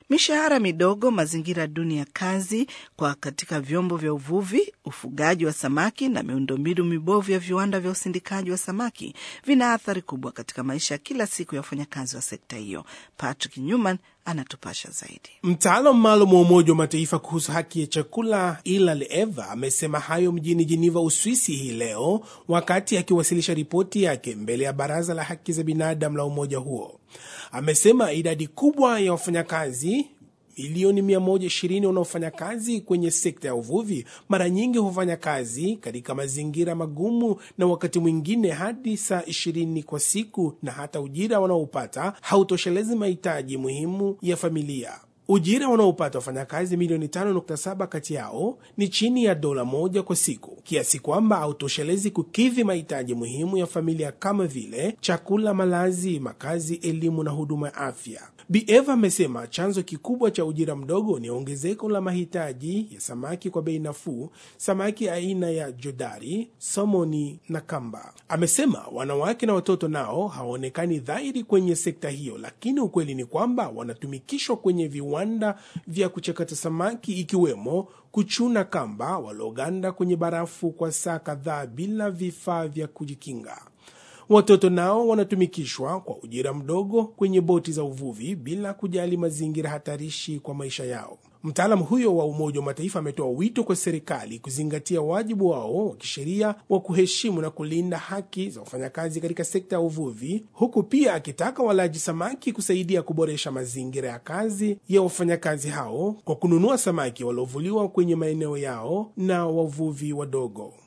Mishahara midogo, mazingira duni ya kazi kwa katika vyombo vya uvuvi, ufugaji wa samaki na miundombinu mibovu ya viwanda vya usindikaji wa samaki vina athari kubwa katika maisha ya kila siku ya wafanyakazi wa sekta hiyo. Patrick Newman anatupasha zaidi. Mtaalam maalum wa Umoja wa Mataifa kuhusu haki ya chakula Ilal Eva amesema hayo mjini Jeniva, Uswisi hii leo wakati akiwasilisha ripoti yake mbele ya Baraza la Haki za Binadamu la umoja huo. Amesema idadi kubwa ya wafanyakazi milioni 120 wanaofanya kazi kwenye sekta ya uvuvi mara nyingi hufanya kazi katika mazingira magumu na wakati mwingine hadi saa 20 kwa siku, na hata ujira wanaopata hautoshelezi mahitaji muhimu ya familia. Ujira wanaopata wafanyakazi milioni 5.7 kati yao ni chini ya dola moja kwa siku, kiasi kwamba hautoshelezi kukidhi mahitaji muhimu ya familia kama vile chakula, malazi, makazi, elimu na huduma ya afya. Bi Eva amesema chanzo kikubwa cha ujira mdogo ni ongezeko la mahitaji ya samaki kwa bei nafuu, samaki aina ya jodari, somoni na kamba. Amesema wanawake na watoto nao hawaonekani dhahiri kwenye sekta hiyo, lakini ukweli ni kwamba wanatumikishwa kwenye viwanda vya kuchakata samaki, ikiwemo kuchuna kamba, walioganda kwenye barafu kwa saa kadhaa bila vifaa vya kujikinga. Watoto nao wanatumikishwa kwa ujira mdogo kwenye boti za uvuvi bila kujali mazingira hatarishi kwa maisha yao. Mtaalamu huyo wa Umoja wa Mataifa ametoa wito kwa serikali kuzingatia wajibu wao wa kisheria wa kuheshimu na kulinda haki za wafanyakazi katika sekta ya uvuvi, huku pia akitaka walaji samaki kusaidia kuboresha mazingira ya kazi ya wafanyakazi hao kwa kununua samaki waliovuliwa kwenye maeneo yao na wavuvi wadogo.